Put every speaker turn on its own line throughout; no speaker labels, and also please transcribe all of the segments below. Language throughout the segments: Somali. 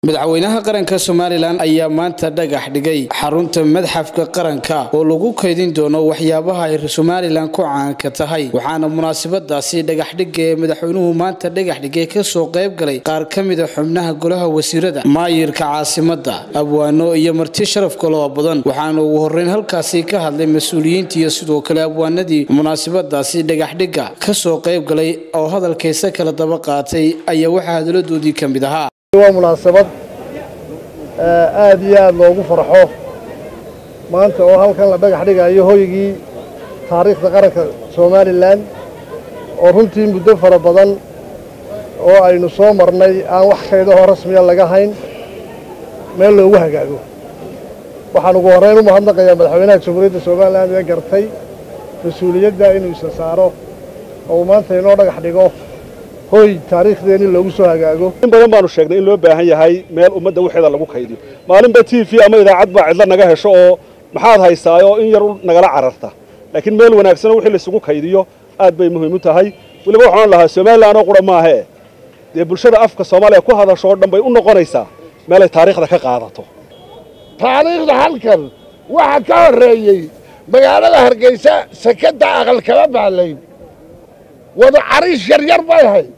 madaxweynaha qaranka somalilan ayaa maanta dhagax dhigay xarunta madxafka qaranka oo lagu kaydin doono waxyaabaha ay somalilan ku caanka tahay waxaana munaasabadaasi dhagaxdhiga ee madaxweynuhu maanta dhagax dhigay kasoo qayb galay qaar ka mida xubnaha golaha wasiirada maayirka caasimada abwaano iyo marti sharaf kaloo badan waxaana ugu horeyn halkaasi ka hadlay mas-uuliyiinta iyo sidoo kale abwaanadii munaasabadaasi dhagaxdhiga kasoo qayb galay oo hadalkaysa kala daba qaatay ayaa waxaa hadaladoodii ka mid ahaa
waa munaasabad aad iyo aad loogu farxo maanta oo halkan la dhagax dhigayo hoygii taariikhda qaranka somalilan oo runtii muddo fara badan oo aynu soo marnay aan wax kaydahoo rasmiya laga hayn meel loogu hagaago waxaan ugu horrayn u mahadnaqayaa madaxweynaha jamhuuriyadda somalilan ee gartay mas-uuliyadda inuu isa saaro oo uu maanta inoo dhagax dhigo hoy taariikhdeenii loogu soo hagaago
in badan baanu sheegnay in loo baahan yahay meel ummadda waxeeda lagu kaydiyo maalinba t v ama idaacad baa cidlo naga hesho oo maxaad haysaa oo in yar nagala cararta laakiin meel wanaagsanoo wixii laysugu kaydiyo aad bay muhiim u tahay weliba waxaan lahaa somalilan oo qura maahee dee bulshada afka soomaaliya ku hadasho oo dhan bay u noqonaysaa meelay taariikhda ka qaadato
taariikhda halkan waxaa ka horreeyey magaalada hargeysa sekadda aqal kama baalayn wada cariish yaryar bay ahayd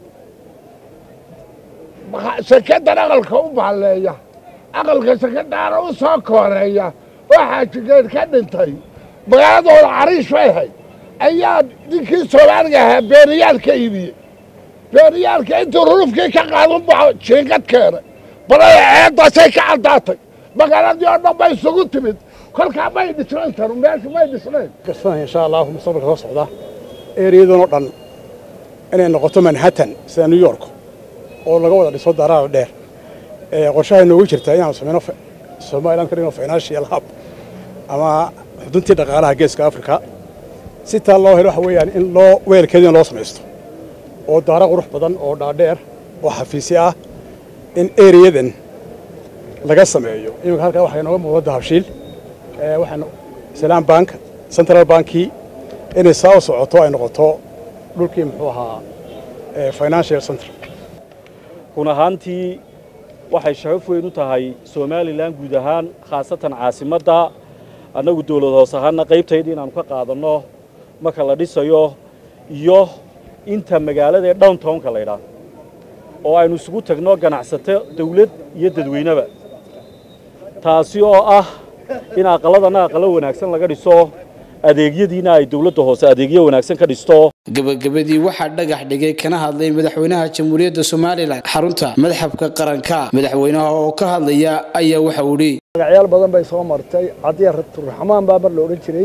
sekadan aqalka u baalleeya aqalka sekadaana u soo kooreeya oo xaajigeed ka dhintay magaaladooda cariish bay ahayd ayaa ninkii soomaaliga ahaa beeniyaal ka iibiyey beeniyaalka intuu rurufkii ka qaadan baxo jiingad keenay balaya ceeddaasay ka caddaatay magaaladii oo dhan bay isugu timid kolkaa may dhisnayn tanu meesha may dhisnayn
kasanahay insha allahu mustaqbalka soo socda ereyadan oo dhan inay noqoto manhattan sida new york oo laga wada dhiso daraara dheer qorshaha inoogu jirta inaanu samayno somaliland ka dhigno financial hub ama xuduntii dhaqaalaha geeska africa si taa loo helo waxa weeyaan in loo weelkeedina loo samaysto oo daara qurux badan oo dhaadheer oo xafiisyo ah in ereyadan laga sameeyo iminka halkaa waxaa inooga muuqda dahabshiil waxaan salaam bank central bankii inay saa u socoto ay noqoto dhulkii muxuu ahaa financial central
run ahaantii waxay sharaf weyn u tahay somalilan guud ahaan khaasatan caasimadda annagu dawlad hoos ahaanna qaybtayda inaannu ka qaadanno marka la dhisayo iyo inta magaalada ee downtownka laydhaa oo aynu isugu tagno ganacsato dawlad iyo dadweyneba taasi oo ah in aqalladana aqallo wanaagsan laga dhiso adeegyadiina ay dawladda hoose adeegyo wanaagsan ka dhisto
gabagabadii waxaa dhagax dhigay kana hadlay madaxweynaha jamhuuriyadda somalilan xarunta madxafka qaranka madaxweynaha oo ka hadlaya ayaa waxa uu idhi
magacyaal badan bay soo martay cadiya rabturaxmaan baa mar la odhan jiray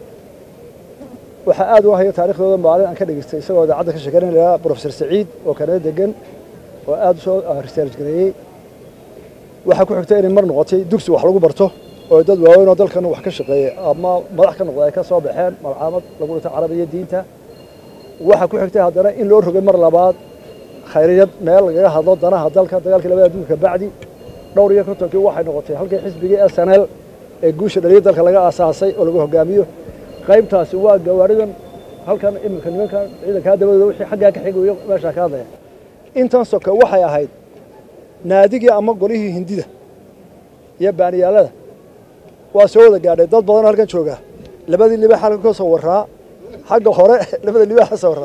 waxaa aad u haya taarikhdooda maalin aan ka dhegaystay isagoo idaacadda ka sheekeynaya lahaa brofesor saciid oo kanada degan oo aad u soo research gareeyey waxaa ku xigtay inay mar noqotay dugsi wax lagu barto oo dad waaweyn oo dalkan wax ka shaqeeyey ama madax ka noqda ay ka soo baxeen malcaamad lagu dhintay carabiya diinta waxaa ku xigtay haddana in loo rogay mar labaad khayriyad meel lagaga hadlo danaha dalka dagaalkii labada adduunka bacdi dhowr iyo kontonkii waxay noqotay halkii xisbigii s n l ee guusha dhaliya dalka laga aasaasay oo lagu hogaamiyo qaybtaasi waa gawaaridan halkan iminka nimankan ciidankaa dabadooda wixii xaggaa ka xigayo meeshaa ka hadlaya intan soka waxay ahayd naadigii ama golihii hindida iyo baaniyaalada waa soo wada gaadhay dad badanoo halkan jooga labadii libaax halkan ka soo warraa xagga hore labada libaax ka soo warraa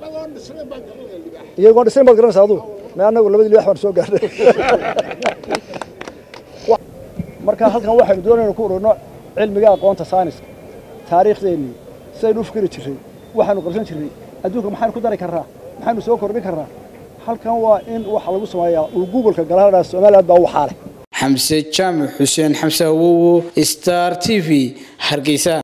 iyagoon dhisnayn baad garanaysa aduu me annagu labadii libaax baan soo gaadhay marka halkan waxaynu doonayna ku ururno cilmiga aqoonta sayniska taariikhdeennii sidaynu u fikiri jirray waxaanu qabsan jirray adduunka maxaynu ku dari karraa maxaynu soo kordhin karraa halkan waa in waxa lagu sameeyaa uu googolka galaadhaa somaliland baa waxaa leh
xamse jaamac xuseen xamse awowo star t v hargeysa